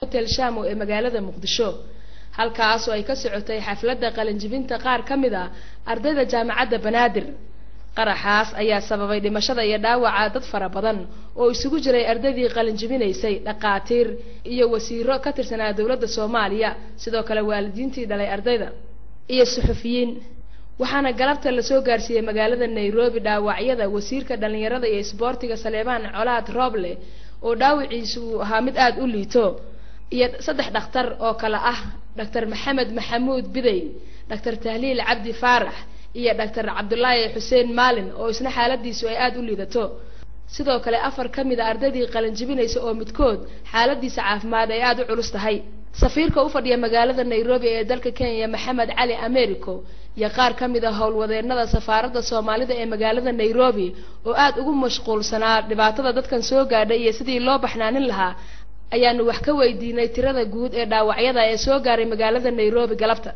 hotel shamo ee magaalada muqdisho halkaas oo ay ka socotay xafladda qalinjibinta qaar ka mid a ardayda jaamacadda banaadir qaraxaas ayaa sababay dhimashada iyo dhaawaca dad fara badan oo isugu jiray ardaydii qalinjibinaysay dhaqaatiir iyo wasiiro ka tirsanaa dowladda soomaaliya sidoo kale waalidiintii dhalay ardayda iyo suxufiyiin waxaana galabta lasoo gaarsiiyey magaalada nairobi dhaawacyada wasiirka dhallinyarada iyo isboortiga saleebaan colaad rooble oo dhaawiciisu uu ahaa mid aada u liito iyo saddex dhakhtar oo kale ah doctor maxamed maxamuud bidey doctor tahliil cabdi faarax iyo doctor cabdulaahi xuseen maalin oo isna xaaladiisu ay aada u liidato sidoo kale afar ka mid a ardaydii qalinjibinaysa oo midkood xaaladiisa caafimaad ay aada u culus tahay safiirka u fadhiya magaalada nairobi ee dalka kenya maxamed cali americo iyo qaar ka mid a howlwadeenada safaaradda soomaalida ee magaalada nairobi oo aada ugu mashquulsanaa dhibaatada dadkan soo gaadhay iyo sidii loo baxnaanin lahaa ayaanu wax ka weydiinay tirada guud ee dhaawacyada ee soo gaaray magaalada nairobi galabta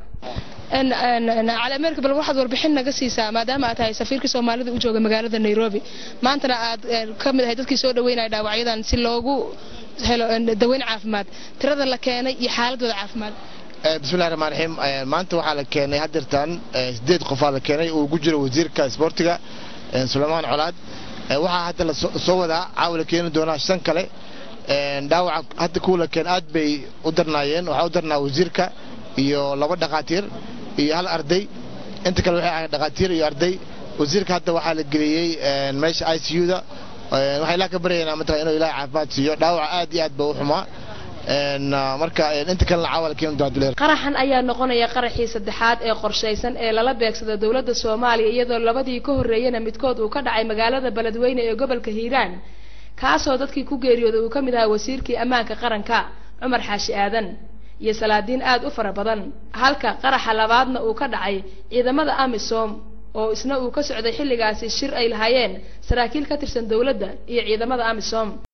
cali america bal waxaad warbixin naga siisaa maadaama aad tahay safiirkii soomaalida u jooga magaalada nairobi maantana aad ka mid ahay dadkii soo dhaweynaya dhaawacyadan si loogu helo daweyn caafimaad tirada la keenay iyo xaaladooda caafimaad bismillahi raxmaan raxiim maanta waxaa la keenay hadeertan sideed qofaa la keenay oo ugu jiro wasiirka isboortiga suleymaan colaad waxaa hadda lasoo wadaa caawa la keeni doonaa shan kale dhaawaca hadda kuwa la keen aad bay u darnaayeen waxaa u darnaa wasiirka iyo laba dhakhaatiir iyo hal arday inta kale waxay ahayd dhakhaatiir iyo arday wasiirka hadda waxaa la geliyey meesha i c u-da waxaa ilaa ka baryaynaa mataqan inuu ilaah caafimaad siiyo dhaawaca aad iyo aad ba u xumaa marka inta kalena caawa la keeni doonaa qaraxan ayaa noqonaya qaraxii saddexaad ee qorshaysan ee lala beegsada dowladda soomaaliya iyadoo labadii ka horreeyana midkood uu ka dhacay magaalada beledweyne ee gobolka hiiraan kaasoo dadkii ku geeriyooday uu ka mid ahaa wasiirkii ammaanka qaranka cumar xaashi aadan iyo salaadiin aada u fara badan halka qaraxa labaadna uu ka dhacay ciidamada amisom oo isna uu ka socday xilligaasi shir ay lahaayeen saraakiil ka tirsan dowladda iyo ciidamada amisom